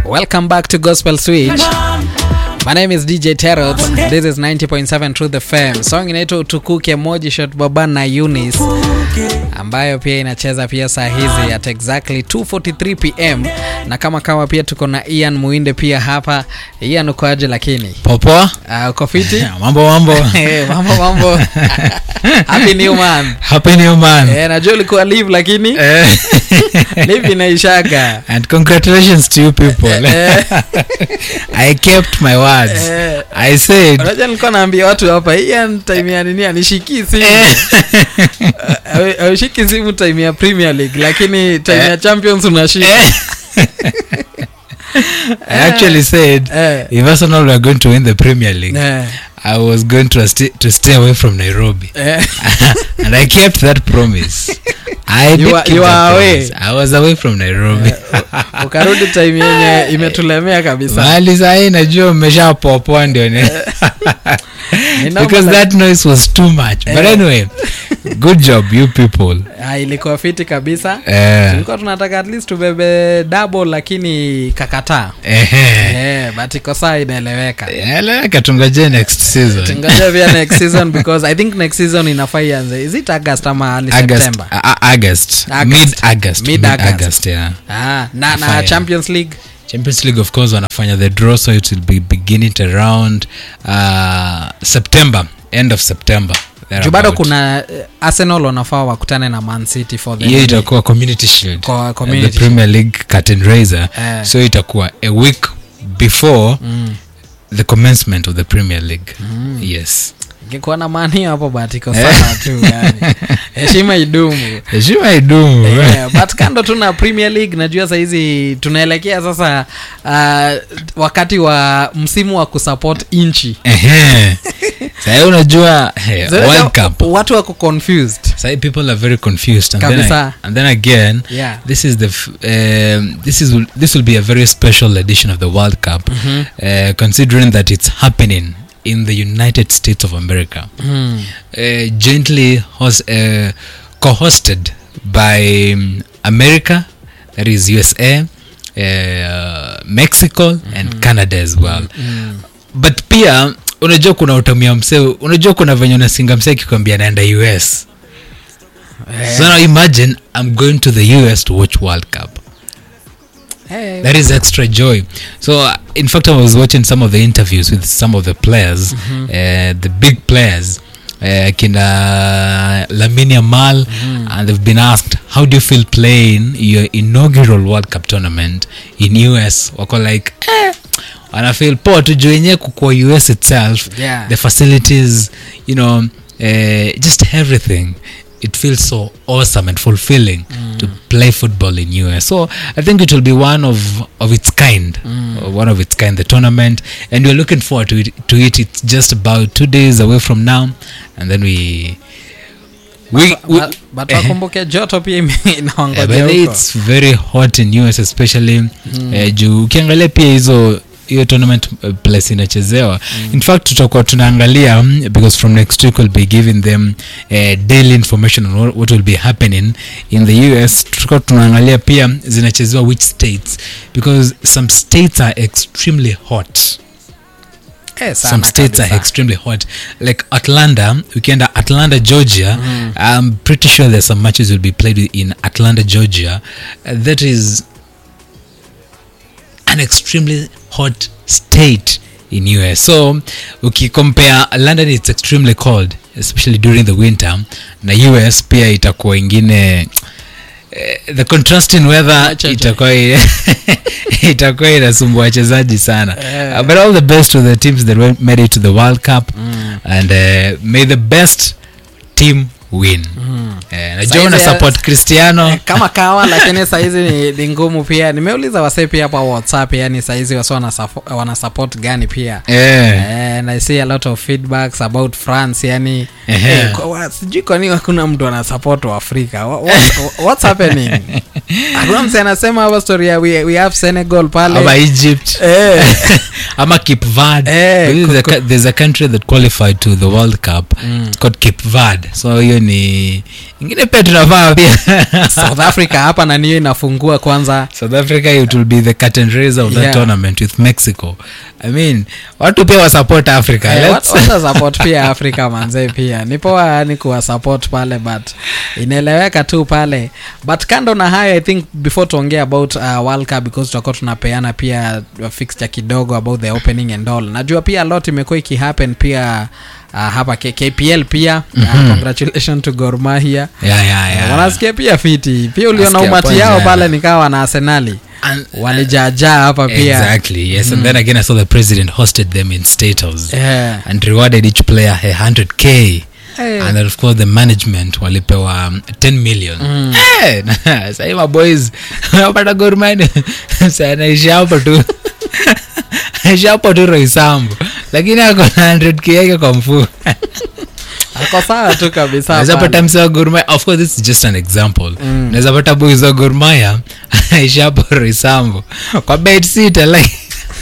Welcome back to Gospel Switch. My name is DJ Terrot. This is 90.7 Truth FM. Song inaitwa Utukuke Moji Shot Baba na Eunice ambayo pia inacheza pia saa hizi at exactly 2:43 pm, na kama kama pia tuko na Ian Muinde pia hapa. Ian ukoaje? Lakini popoa uh, uko fiti? mambo mambo Eh, mambo mambo. Happy new man. happy new man Eh, najua ulikuwa live lakini Eh, live inaishaga. and congratulations to you people Eh. i kept my words Eh. i said unajua nilikuwa naambia watu hapa Ian time ya nini anishikii simu Hawe- haushiki simu time ya premier league lakini time ya champions unashika i actually said Eh. if arsenal were going to win the premier league Eh, i was going to, st- to stay away from nairobi eh, and i kept that promise i You did were- keep you that were away. promise. i was away from nairobi ukarudi time yenye imetulemea kabisa mahali sahii najua mmeshapopoa ndio ni Ni normal because like- that noise was too much but Eh. anyway good job you people Ah, ilikuwa fiti kabisa Eh, tulikuwa tunataka at least tubebe double lakini kakataa ehe. eh, but iko saa inaeleweka eleweka tungoje next season tungoja pia next season because i think next season inafaa ianze is it august ama early august september uh, august August. mid august Mid mid August. august yeah ah, na, na Fire. champions league champions league of course wanafanya the draw so it will be beginning around uh, september end of september juu bado thereabout. kuna eh, arsenal wanafaa wakutane na man city for the hiyo league. itakuwa community shield Kwa uh, community the premier league curtain raiser Eh. so itakuwa a week before Mm. the commencement of the premier league yes ingekuwa na mani hapo but iko sawa tu yani heshima idumu heshima idumu yeah, but kando tu na premier league najua sahizi tunaelekea sasa uh, wakati wa msimu wa kusupport nchi Ehe. sahii unajua hey, So, world cup watu wako confused sahii people are very confused and then, Kabisa. I, and then again yeah this is the f- um, this is this will be a very special edition of the world cup uh, considering that it's happening in the united states of america mm. uh, jointly host, uh, co-hosted by um, america that is usa uh, mexico and canada as well Mm. but pia unajua kuna utamia msee unajua kuna venye unasinga msee akikwambia naenda us Eh, so now imagine i'm going to the us to watch world cup eh, that is extra joy so uh, in fact i was watching some of the interviews with some of the players uh, the big players uh, kina laminia mal and they've been asked how do you feel playing your inaugural world cup tournament in us wako like eh, wana feel poa tu juu yenyewe kukua us itself Yeah. the facilities you know uh, just everything it feels so awesome and fulfilling to play football in us so i think it will be one of of its kind uh, one of its kind the tournament and we're looking forward to it, to it it's just about two days away from now and then we we, we but- but wakumbuke joto pia ime- Yeah, inawangoja but huko it's very hot in us especially eh, juu ukiangalia pia hizo hiyo tournament uh, place inachezewa in fact tutakuwa tunaangalia mm, because from next week we'll be giving them uh, daily information on what, what will be happening in the us tutakuwa tunaangalia pia zinachezewa which states because some states are extremely hot Eh, sana some states kabisa. are extremely hot like atlanta ukienda atlanta georgia i'm pretty sure there's some matches will be played in atlanta georgia uh, that is an extremely hot state in us so ukicompare london it's extremely cold especially during the winter na us pia itakuwa ingine eh, the contrasting weather Acha, acha. itakuwa itakuwa inasumbua wachezaji sana Eh. uh, but all the best to the teams that went- made it to the world cup and uh, may the best team win Eh, najua Saizi una ya- support cristiano Eh, kama kawa lakini saizi ni, ni ngumu pia nimeuliza wasee pia hapa whatsapp yani saizi wasi wana, support- wana support gani pia Eh. and i see a lot of feedbacks about france yani Ehe. eh, kwa- wa- sijui kwa nini hakuna mtu ana support wa afrika Wha- what, what's happening hakuna mse anasema hapa story ya we, we have senegal pale ama egypt Eh. ama cape verde Eh, Because there's, a, ku- cou- there's a country that qualified to the world cup it's called cape verde so hiyo ni ingine pia tunafaa pia south africa hapa na niyo inafungua kwanza south africa it will be the curtain raiser of that Yeah. tournament with mexico i mean watu pia wasupport africa Eh, Let's- wat- wata support pia afrika manzee pia ni poa yani kuwa support pale but inaeleweka tu pale but kando na hayo i think before tuongee about uh, world cup because tutakuwa tunapeana pia fixture kidogo about the opening and all najua pia a lot imekuwa ikihappen pia uh, hapa K- kpl pia mm-hmm. uh, congratulation to Gor Mahia yeah, yeah, Eh, yeah. wanasikia pia fiti pia uliona Nasikia umati kwanza, yao yeah. pale nikawa wana arsenali And- walijaajaa hapa pia exactly yes and then again i saw the president hosted them in state house yeah. and rewarded each player a 100k Eh. and then of course the management walipewa um, 10 million Mm. Eh, sahii maboys wapata gormani anaishi hapo tu aishi hapo tu roisambu lakini ako na 100k yake kwa mfuu ako sawa tu kabisa naweza pale. pata msee wa gormaya of course this is just an example Mm. naweza pata boys wa gormaya aishi hapo roisambu kwa bed sita like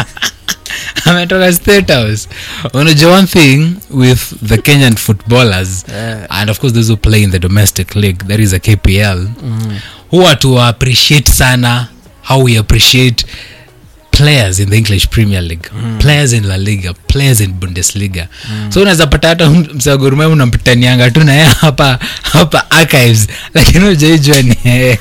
ametoka state house unajua one thing with the kenyan footballers Eh. and of course those who play in the domestic league that is a kpl Mm. huwa tu appreciate sana how we appreciate players in the english premier league mm. players in la liga players in bundesliga mm. so unaweza pata hata msagurumea unampitanianga tu naye hapa hapa archives lakini ujaijua ni yeye.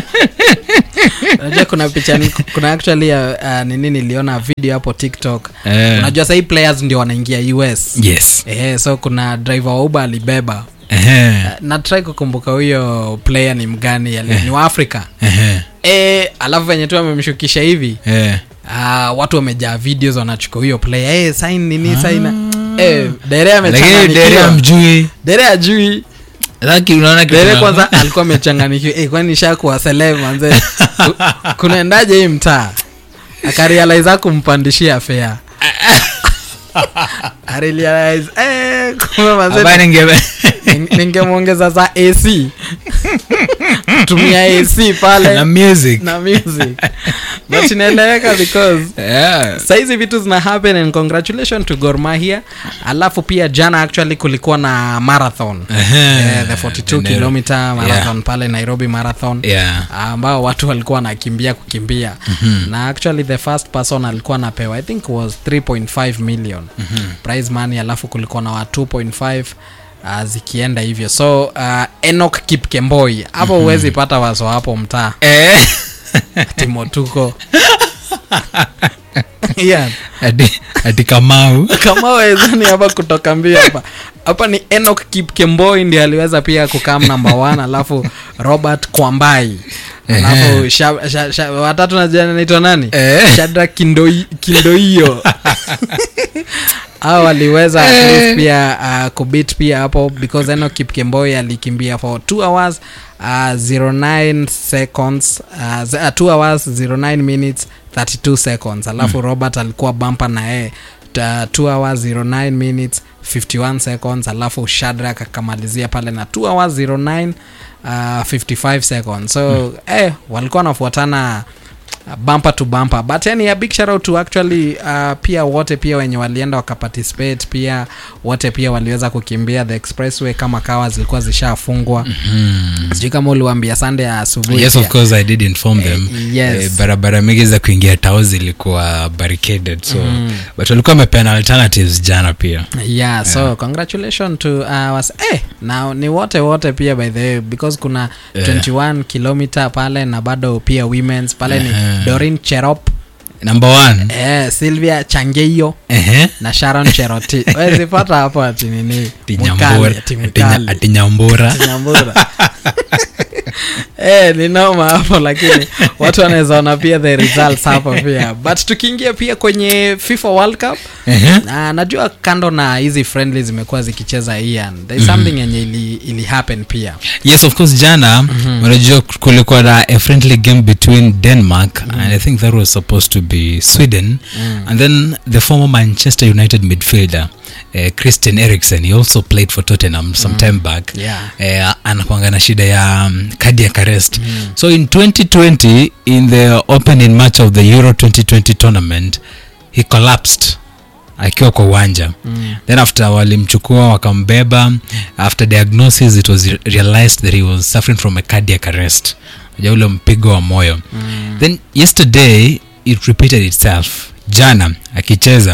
unajua kuna picha ni- kuna actually uh, uh, nini niliona video hapo tiktok Eh. unajua sahii players ndio wanaingia us yes eh, so kuna driver wa uber alibeba Ehe. natrai kukumbuka huyo player ni mgani ali- ni wa afrika Ehe. eh, alafu venye tu amemshukisha hivi Eh. uh, watu wamejaa videos wanachukua huyo player eh, sign nini sign eh, dere lakini dere amechanganikiwa amjui dere ajui Laki unaona kitu dere na- kwanza alikuwa amechanganikiwa eh, kwani shakuwa seleb manze Ku- kunaendaje hii mtaa akarealize kumpandishia fea arealize eh, kumbe manze Hapa ninge- ning- ningemwongeza za ac tumia ac pale na music na music but inaeleweka because Yeah. saizi vitu zina happen and congratulation to Gor Mahia alafu pia jana actually kulikuwa na marathon Ehe. eh, the 42 Nairobi. kilometer marathon Yeah. pale nairobi marathon Yeah. ambao watu walikuwa wanakimbia kukimbia mm-hmm. na actually the first person alikuwa anapewa i think was 3.5 million mm-hmm. prize money alafu kulikuwa na wa 2.5 Uh, zikienda hivyo so uh, enok kipkemboi hapo huwezi mm-hmm. pata waso hapo mtaa Eh. timotuko yeah. Ati- ati kamau kama wezani hapa kutoka mbio hapa hapa ni enok kipkemboi ndi aliweza pia kukam namba one alafu robert kwambai alafu sha, sha, sha, watatu najua naitwa nani Eh. shadra kindoi, kindoio au aliweza at least pia uh, kubit pia hapo because eno kipkemboi alikimbia for 2 hours uh, 09 seconds uh, 2 hours 09 minutes 32 seconds alafu mm. robert alikuwa bampa na yeye ta- 2 hours 09 minutes 51 seconds alafu shadrak akamalizia pale na 2 hours 09 uh, 55 seconds so mm. eh, walikuwa wanafuatana uh, bumper to bumper but yani a big shout out to actually uh, pia wote pia wenye walienda wakaparticipate pia wote pia waliweza kukimbia the expressway kama kawa zilikuwa zishafungwa mm. sijui kama uliwambia sande ya asubuhi yes pia. of course i did inform them yes. Eh, barabara mingi za kuingia tao zilikuwa barricaded so mm. but walikuwa wamepeana alternatives jana pia yeah so congratulation to uh, was, eh, na ni wote wote pia by the way because kuna Yeah. 21 kilomita pale na bado pia womens pale ni Ehe. dorin cherop number one eh, sylvia changeio Ehe. na sharon cheroti wezipata hapo ati nini Ati Mkali, Nyambura- ati ati Nya- mkali. ati nyambura Ati Nyambura. eh, ni noma hapo lakini watu wanaweza ona pia the results hapo pia but tukiingia pia kwenye fifa world cup Ehe. na najua kando na hizi friendly zimekuwa zikicheza ian there is something yenye ili, ili happen pia yes of course jana unajua kulikuwa na a friendly game between denmark and i think that was supposed to be sweden and then the former manchester united midfielder uh, christian erikson he also played for tottenham some time back Yeah. uh, anakwanga na shida ya um, cardiac arrest so in 2020 in the opening match of the euro 2020 tournament he collapsed akiwa kwa uwanja Mm. then after walimchukua wakambeba after diagnosis it was re- realized that he was suffering from a cardiac arrest ja ule mpigo wa moyo Mm. then yesterday it repeated itself jana akicheza